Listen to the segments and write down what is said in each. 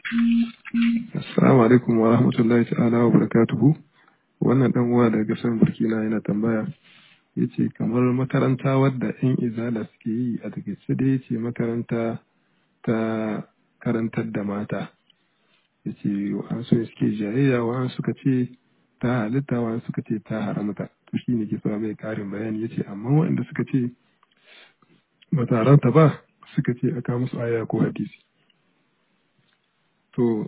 Assalamu alaikum wa rahmatullahi ta'ala wa barakatuhu. Wannan dan uwa daga kasar Burkina yana tambaya yace kamar makaranta wadda yan izala suke yi a takaice da yace makaranta ta karantar da mata. Yace wa'ansu suke jayayya wa'ansu suka ce ta halitta wa'ansu suka ce ta haramta. To shi ne ke so mai karin bayani yace amma waɗanda suka ce ba ta haramta ba suka ce aka musu aya ko hadisi. To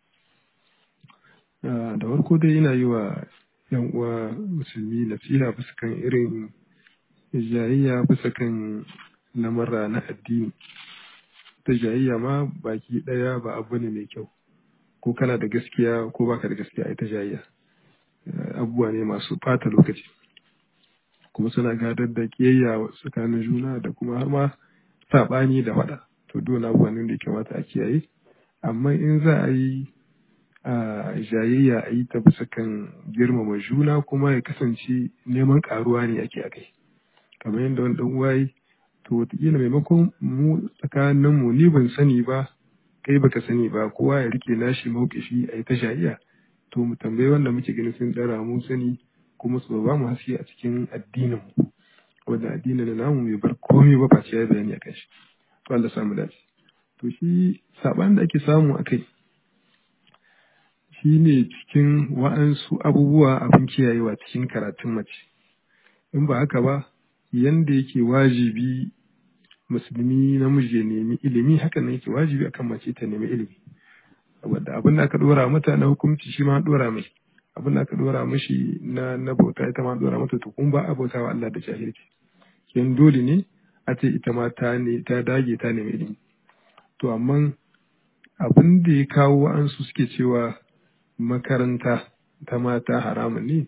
da farko dai ina yi wa yan uwa musulmi nasiha bisa kan irin jayayya bisa kan lamurra na addini ta jayayya ma baki ɗaya ba abu ne mai kyau ko kana da gaskiya ko baka da gaskiya ita jayayya abubuwa ne masu ɓata lokaci kuma suna gadar da kiyayya tsakanin juna da kuma har ma saɓani da faɗa to dole abubuwa ne da ya kamata a kiyaye amma in za a yi a jayayya a yi ta bisa kan girmama juna kuma ya kasance neman karuwa ne ake a kai kamar yadda wani dan uwa yi to wataƙila maimakon mu tsakanin mu ni ban sani ba kai baka sani ba kowa ya rike nashi mauƙishi a yi ta jayayya to mu tambayi wanda muke ganin sun ɗara mu sani kuma su ba mu haske a cikin addinin mu wanda addinin namu bai bar komai ba face ya bayani a kan shi to Allah samu dace to shi saɓan da ake samu a kai shi ne cikin wa'ansu abubuwa abin kiyayewa cikin karatun mace in ba haka ba yanda yake wajibi musulmi namiji ya nemi ilimi haka ne yake wajibi akan mace ta nemi ilimi wadda abin da aka dora mata na hukunci shi ma dora mai abin da aka dora mashi na na bauta ita ma dora mata to kun ba a bauta wa Allah da jahilci kin dole ne a ce ita ma ta ne ta dage ta nemi ilimi to amma abin da ya kawo an su suke cewa makaranta ta mata haramun ne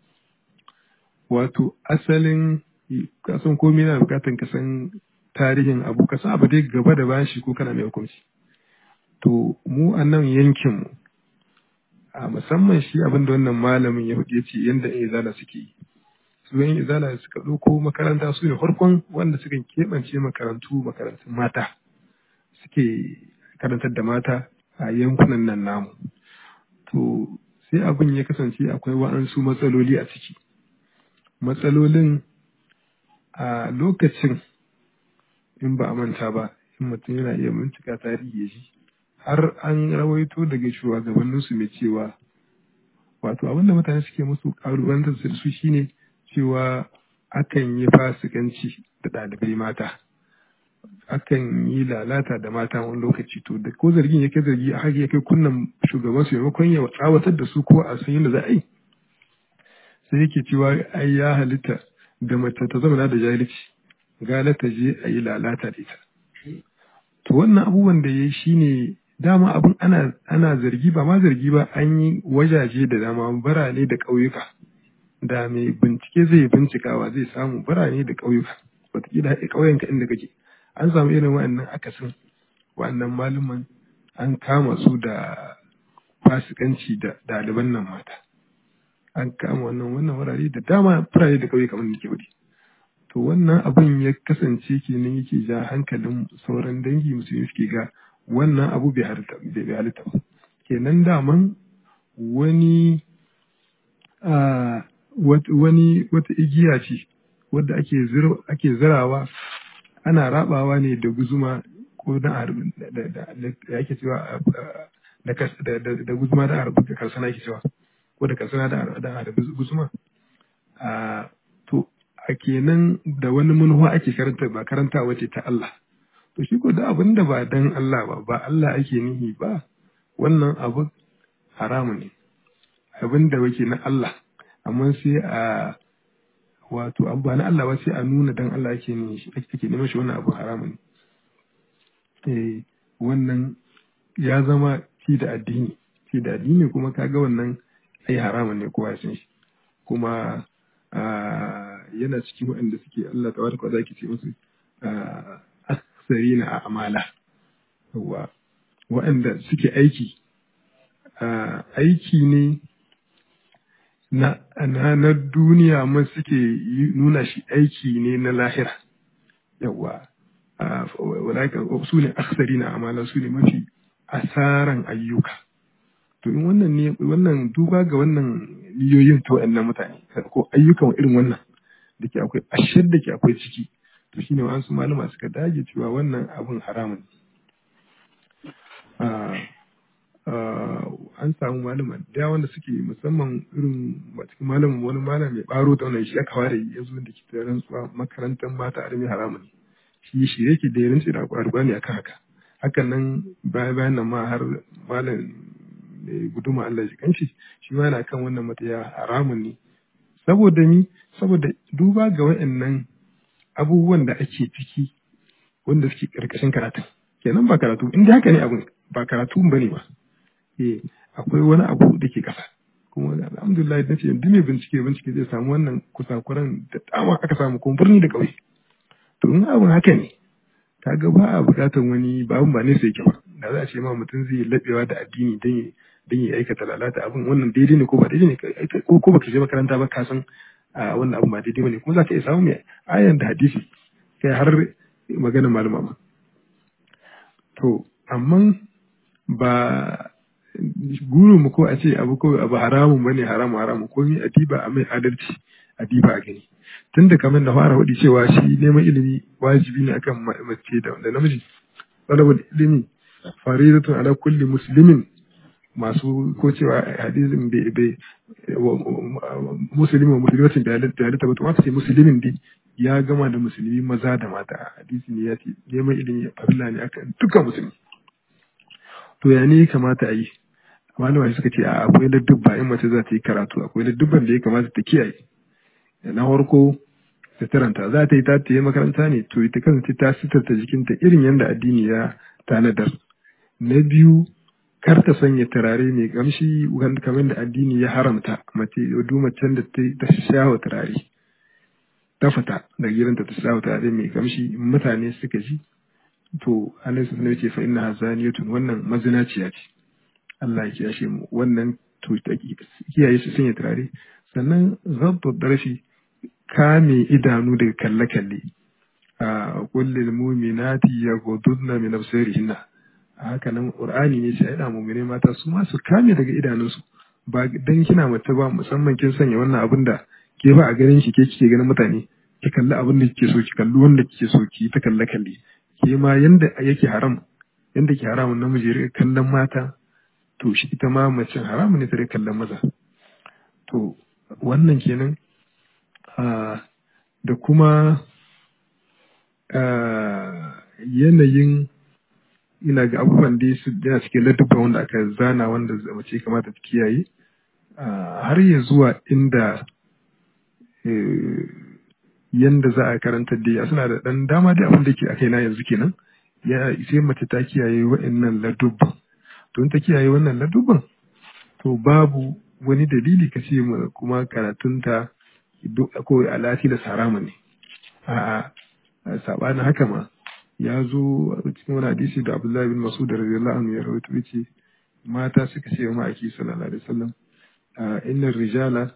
wato asalin kasan komai na bukatan kasan tarihin abu kasan abu dai gaba da bashi ko kana mai hukunci to mu a nan yankinmu a musamman shi abin da wannan malamin ya ya ce yadda yan izala suke yi su yan izala suka ɗauko makaranta su ne farkon wanda suka keɓance makarantu makarantun mata suke karantar da mata a yankunan nan namu to sai abin ya kasance akwai wa'ansu matsaloli a ciki matsalolin a lokacin in ba a manta ba in mutum yana iya bincika tarihi ya ji har an rawaito daga shugabanninsu mai cewa wato abin da mutane suke musu kalubantar da su shine cewa akan yi fasikanci da ɗalibai mata akan yi lalata da mata wani lokaci to da ko zargin ya kai zargi a haka ya kai kunnan shugaban su maimakon ya tsawatar da su ko a san yadda za a yi sai yake cewa ai ya halitta da mace ta zama da jahilci gala ta je a yi lalata da ita to wannan abubuwan da ya yi shine dama abin ana ana zargi ba ma zargi ba an yi wajaje da dama birane da ƙauyuka da mai bincike zai bincikawa zai samu birane da ƙauyuka wataƙila ƙauyenka inda kake an samu irin wa'annan akasin wa'annan malaman an kama su da fasikanci da ɗaliban nan mata an kama wannan wannan wurare da dama firare da ƙauye kamar nake wuri to wannan abin ya kasance kenan yake ja hankalin sauran dangi musulmi suke ga wannan abu bai halitta ba kenan daman wani wani wata igiya ce wadda ake zirawa ana rabawa ne da guzuma ko da da ake cewa da guzuma da harbi da karsana ake cewa ko da karsana da harbi guzuma to a kenan da wani manuwa ake karanta ba karanta wace ta Allah to shi ko da abin da ba dan Allah ba ba Allah ake nihi ba wannan abu haramu ne abin da wake na Allah amma sai a wato abu ba na Allah ba sai a nuna dan Allah ake ne shi ake neman shi wannan abu haramun eh wannan ya zama ci da addini ci da addini kuma kaga wannan ai haramun ne kowa ya san shi kuma yana cikin waɗanda suke Allah tabaraka wa zaki ce musu aksarina a amala yawa waɗanda suke aiki aiki ne na na duniya ma suke nuna shi aiki ne na lahira yawa wadaka su ne aksari na amala su ne mafi asaran ayyuka to in wannan ne wannan duba ga wannan niyoyin ta wa'annan mutane ko ayyukan irin wannan da ke akwai ashir da ke akwai ciki to shine wa'ansu malama suka dage cewa wannan abun haramun an samu malama da wanda suke musamman irin cikin malamin wani malam mai baro da wannan shi aka ware ya zo da ke da rantsuwa makarantar mata armi haramun shi shi yake da rantsi da alƙur'ani akan haka hakan nan bayan bayan nan ma har malam mai guduma Allah shi kanshi shi ma yana kan wannan mataya haramun ne saboda ni saboda duba ga waɗannan abubuwan da ake ciki wanda suke karkashin karatu kenan ba karatu inda haka ne abun ba karatu ba ne ba eh akwai wani abu da ke ƙasa kuma alhamdulillah da ce duk mai bincike bincike zai samu wannan kusakuran da dama aka samu kuma birni da ƙauye to in abun haka ne kaga ba a buƙatar wani ba abun ba ne sai ba da za a ce ma mutum zai laɓewa da addini don don ya aikata lalata abin wannan daidai ne ko ba daidai ne ko ko baka je makaranta ba ka san wannan abin ba daidai bane kuma za ka iya samu mai ayan da hadisi kai har maganar malama ma to amma ba guru mu ko a ce abu ko abu haramun bane haramu haramu ko ni adiba a mai adalci adiba a gani tunda kamar da fara wadi cewa shi neman ilimi wajibi ne akan mace da namiji talabul ilimi faridatun ala kulli muslimin masu ko cewa hadisin bai bai musulmi wa musulmatin da halitta ba to wata ce musulmin dai ya gama da musulmi maza da mata hadisi ne ya ce neman ilimi farilla ne akan dukkan musulmi to ya ne kamata a yi malama suka ce a akwai ladubba in mace za ta yi karatu akwai ladubban da ya kamata ta kiyaye na farko suturanta za ta yi ta yi makaranta ne to ita kasance ta suturta jikinta irin yadda addini ya tanadar na biyu kar ta sanya turare mai kamshi kamar da addini ya haramta mace duk macen da ta shawa turare ta fita daga gidanta ta shawa turare mai kamshi mutane suka ji to Allah su sanar ce fa inna hazaniyatun wannan mazinaciya ce Allah ya kiyashe mu wannan to kiyaye su sanya turare sannan zabtu darshi kame idanu daga kalle-kalle a kullil mu'minati yaghudduna min absarihinna haka nan qur'ani ne sai da mu'mine mata su ma su kame daga idanunsu ba dan kina mace ba musamman kin sanya wannan abin da ke ba a ganin ki ke kike ganin mutane ki kalli abin da kike so ki kalli wanda kike so ki ta kalle kalle ke ma yanda yake haram yanda ke haramun namiji ya kallon mata to shi ita ma mace haramun ne ta kallon maza to wannan kenan da kuma yanayin ina ga abubuwan da su yana cikin ladubban wanda aka zana wanda mace kamata ta kiyaye har ya zuwa inda yanda za a karanta da suna da dan dama da abin da ke akai na yanzu kenan ya sai mace ta kiyaye wa'annan ladubban to in ta kiyaye wannan ladubban to babu wani dalili ka ce kuma karatunta ko alati da sarama ne a'a sabanin haka ma ya zo a cikin wani hadisi da Abdullahi bin Mas'ud radiyallahu anhu ya rawaito yace mata suka ce wa ma'aiki sallallahu alaihi wasallam inna rijala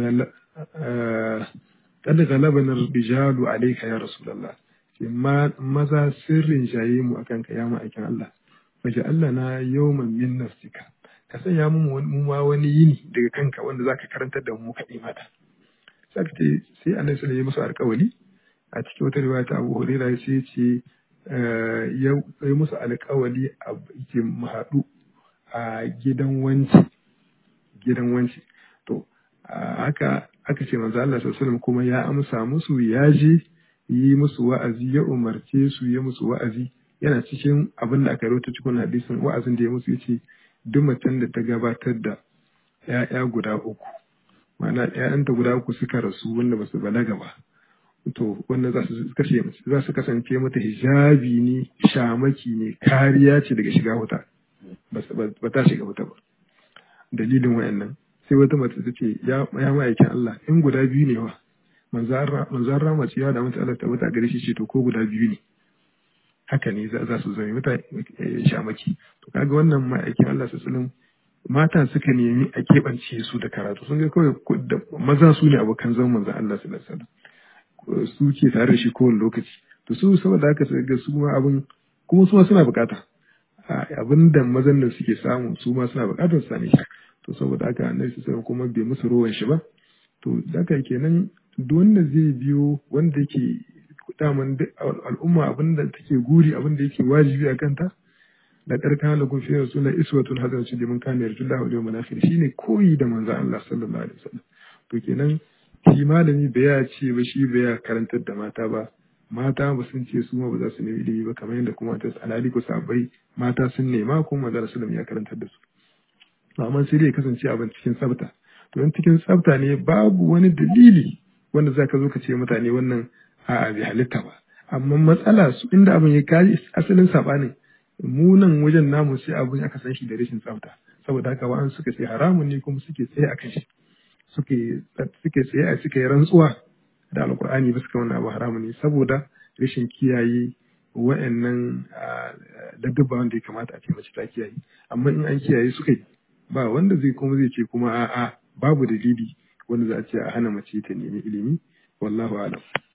kad ghalabana rijalu alayka ya rasulullah ce maza sirrin jaye mu akan ka ya ma'aikin Allah waje Allah na yawman min nafsika ka sanya mu ma wani yini daga kanka wanda zaka karantar da mu kaɗai mata sai sai annabi sallallahu alaihi wasallam ya musu alƙawari a cikin wata riwaya ta Abu Hurairah sai ce ya yi musu alkawali a ke haɗu a gidan wanci gidan wanci to haka aka ce manzo Allah sallallahu kuma ya amsa musu ya je yi musu wa'azi ya umarce su ya musu wa'azi yana cikin abin da aka rawaito cikin hadisin wa'azin da ya musu yace duk macen da ta gabatar da ‘ya'ya guda uku ma'ana ‘ya'yanta guda uku suka rasu wanda ba su balaga ba to wannan za su kashe za su kasance mata hijabi ne shamaki ne kariya ce daga shiga wuta ba ta shiga wuta ba dalilin wayannan sai wata mace ta ce ya ma'aikin Allah in guda biyu ne wa manzan rama ce ya da mata Allah ta mata gare shi ce to ko guda biyu ne haka ne za su zama mata shamaki to kaga wannan ma'aikin Allah sallallahu mata suka nemi a keɓance su da karatu sun ga kawai maza su ne abokan zaman manzan Allah sallallahu alaihi wasallam su ke tare da shi kowane lokaci to su saboda haka sai ga su ma abin kuma su ma suna bukata abin da mazan nan suke samu su ma suna buƙatar su same shi to saboda haka annabi sallallahu kuma bai musu rowan shi ba to haka kenan duk wanda zai biyo wanda yake daman al'umma abin da take guri abin da yake wajibi a kanta da karkan lakum fi rasulillah iswatun hasanatun liman kana yarjullaha wal yawmal akhir shine koyi da manzon Allah sallallahu alaihi wasallam to kenan shi malami bai ya ce ba shi bai ya karantar da mata ba mata ba sun ce su ma ba za su nemi ilimi ba kamar yadda kuma ta alhali ko sabai mata sun nema kuma manzon sallallahu ya karantar da su amma sai dai kasance abin cikin tsafta to in cikin tsafta ne babu wani dalili wanda za ka zo ka ce mutane wannan a'a bai halitta ba amma matsala su inda abin ya kaji asalin sabanin mu nan wajen namu sai abin aka san shi da rashin tsafta saboda haka wa'an suka ce haramun ne kuma suke tsaye a kan shi suke suke tsaye a suke rantsuwa da alkur'ani ba suka wannan abu haramun ne saboda rashin kiyaye wa'annan ladabba wanda ya kamata a ce mace ta kiyaye amma in an kiyaye suka yi ba wanda zai kuma zai ce kuma a'a babu dalili wanda za a ce a hana mace ta nemi ilimi wallahu alam